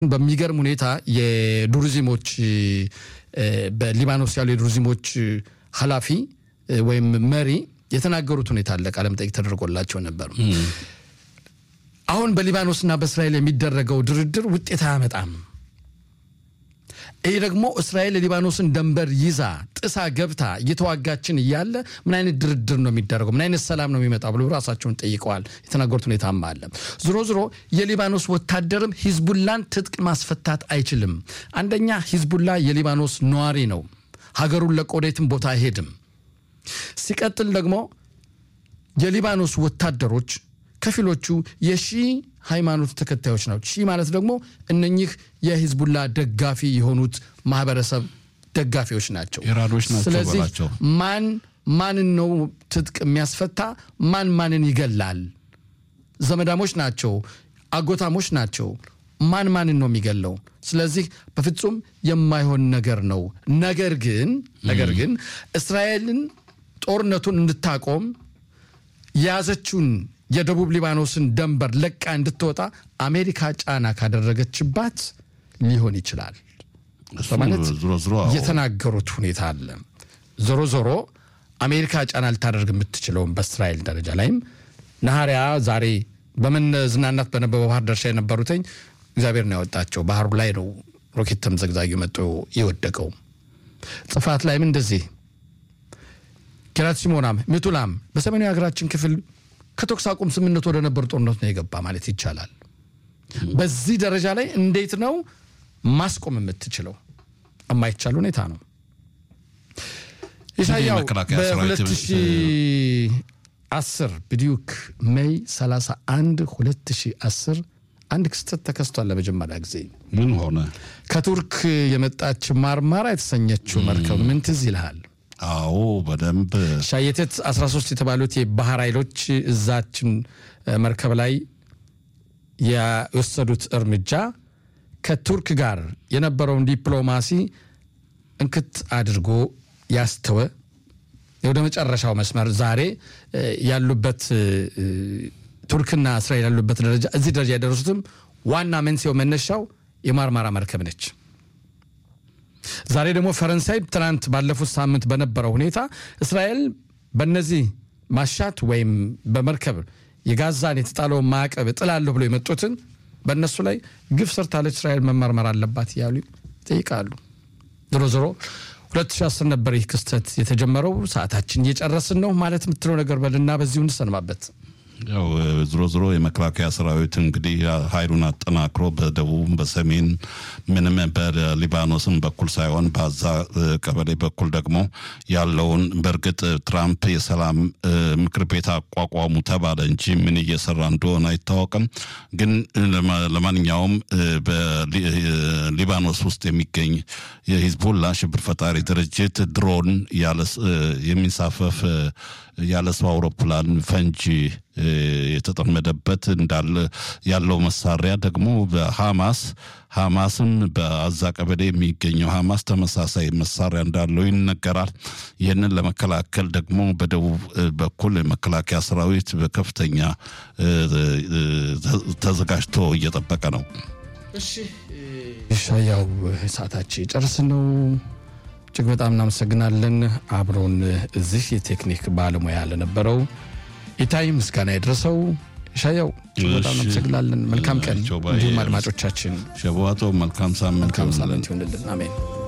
በሚገርም ሁኔታ የዱርዚሞች በሊባኖስ ያሉ የዱርዚሞች ኃላፊ ወይም መሪ የተናገሩት ሁኔታ አለ። ቃለ መጠይቅ ተደርጎላቸው ነበር። አሁን በሊባኖስና በእስራኤል የሚደረገው ድርድር ውጤት አያመጣም። ይህ ደግሞ እስራኤል የሊባኖስን ደንበር ይዛ ጥሳ ገብታ እየተዋጋችን እያለ ምን አይነት ድርድር ነው የሚደረገው? ምን አይነት ሰላም ነው የሚመጣ ብሎ ራሳቸውን ጠይቀዋል። የተናገሩት ሁኔታም አለ። ዝሮ ዝሮ የሊባኖስ ወታደርም ሂዝቡላን ትጥቅ ማስፈታት አይችልም። አንደኛ ሂዝቡላ የሊባኖስ ነዋሪ ነው። ሀገሩን ለቆ ወዴትም ቦታ አይሄድም። ሲቀጥል ደግሞ የሊባኖስ ወታደሮች ከፊሎቹ የሺ ሃይማኖት ተከታዮች ናቸው። ሺ ማለት ደግሞ እነኚህ የሂዝቡላ ደጋፊ የሆኑት ማህበረሰብ ደጋፊዎች ናቸው። ኢራኖች ናቸው ስለዚህ በላቸው። ማን ማንን ነው ትጥቅ የሚያስፈታ? ማን ማንን ይገላል? ዘመዳሞች ናቸው፣ አጎታሞች ናቸው። ማን ማንን ነው የሚገለው? ስለዚህ በፍጹም የማይሆን ነገር ነው። ነገር ግን ነገር ግን እስራኤልን ጦርነቱን እንድታቆም የያዘችውን የደቡብ ሊባኖስን ደንበር ለቃ እንድትወጣ አሜሪካ ጫና ካደረገችባት ሊሆን ይችላል እሱ በማለት ዞሮ ዞሮ አዎ። የተናገሩት ሁኔታ አለ። ዞሮ ዞሮ አሜሪካ ጫና ልታደርግ የምትችለውን በእስራኤል ደረጃ ላይም ነሐሪያ ዛሬ በመዝናናት በነበረው ባህር ደርሻ የነበሩትኝ እግዚአብሔር ነው ያወጣቸው። ባህሩ ላይ ነው ሮኬት ተምዘግዛጊ መጥቶ የወደቀው። ጽፋት ላይም እንደዚህ ኪራት ሲሞናም ሚቱላም በሰሜናዊ ሀገራችን ክፍል ከተኩስ አቁም ስምምነት ወደ ነበር ጦርነት ነው የገባ ማለት ይቻላል። በዚህ ደረጃ ላይ እንዴት ነው ማስቆም የምትችለው? የማይቻል ሁኔታ ነው። ኢሳያው የመከላከያ ሰራዊት በ2010 ብዲዩክ ሜይ 31 2010 አንድ ክስተት ተከስቷል። ለመጀመሪያ ጊዜ ምን ሆነ? ከቱርክ የመጣች ማርማራ የተሰኘችው መርከብ ምን ትዝ ይልሃል? አዎ በደንብ ሻየቴት 13 የተባሉት የባህር ኃይሎች እዛችን መርከብ ላይ የወሰዱት እርምጃ ከቱርክ ጋር የነበረውን ዲፕሎማሲ እንክት አድርጎ ያስተወ ወደ መጨረሻው መስመር ዛሬ እ፣ ያሉበት እ፣ እ፣ ቱርክና እስራኤል ያሉበት ደረጃ እዚህ ደረጃ የደረሱትም ዋና መንስኤው መነሻው የማርማራ መርከብ ነች። ዛሬ ደግሞ ፈረንሳይ ትናንት ባለፉት ሳምንት በነበረው ሁኔታ እስራኤል በነዚህ ማሻት ወይም በመርከብ የጋዛን የተጣለውን ማዕቀብ እጥላለሁ ብሎ የመጡትን በእነሱ ላይ ግፍ ሰርታለች እስራኤል መመርመር አለባት እያሉ ይጠይቃሉ። ዞሮ ዞሮ 2010 ነበር ይህ ክስተት የተጀመረው። ሰዓታችን እየጨረስን ነው ማለት የምትለው ነገር በልና በዚሁ እንሰንባበት። ያው ዝሮ ዝሮ የመከላከያ ሰራዊት እንግዲህ ኃይሉን አጠናክሮ በደቡብ በሰሜን ምንም በሊባኖስም በኩል ሳይሆን በዛ ቀበሌ በኩል ደግሞ ያለውን በእርግጥ ትራምፕ የሰላም እ፣ ምክር ቤት አቋቋሙ ተባለ እንጂ ምን እየሰራ እንደሆነ አይታወቅም። ግን ለማ- ለማንኛውም እ፣ በሊ- እ፣ ሊባኖስ ውስጥ የሚገኝ የሂዝቦላ ሽብር ፈጣሪ ድርጅት ድሮን ያለ ስ- እ፣ የሚንሳፈፍ እ፣ ያለ ሰው አውሮፕላን ፈንጂ እ፣ የተጠመደበት እንዳለ ያለው መሳሪያ ደግሞ በሐማስ ሐማስም በአዛ ቀበሌ የሚገኘው ሐማስ ተመሳሳይ መሳሪያ እንዳለው ይነገራል። ይህንን ለመከላከል ደግሞ በደቡብ እ፣ በኩል የመከላከያ ሰራዊት በከፍተኛ እ፣ እ፣ ተ- ተዘጋጅቶ እየጠበቀ ነው። እሺ ሻያው ሰዓታችን ጨርስን ነው። እጅግ በጣም እናመሰግናለን። አብሮን እዚህ የቴክኒክ ባለሙያ ለነበረው ኢታይ ምስጋና የደረሰው ሻያው እጅግ በጣም እሺ። እናመሰግናለን። መልካም ቀን ጆባዬ፣ እንዲሁም አድማጮቻችን ሸበዋቶ መልካም ሳምንት መልካም ይሁንልን። ሳምንት ይሆንልን። አሜን።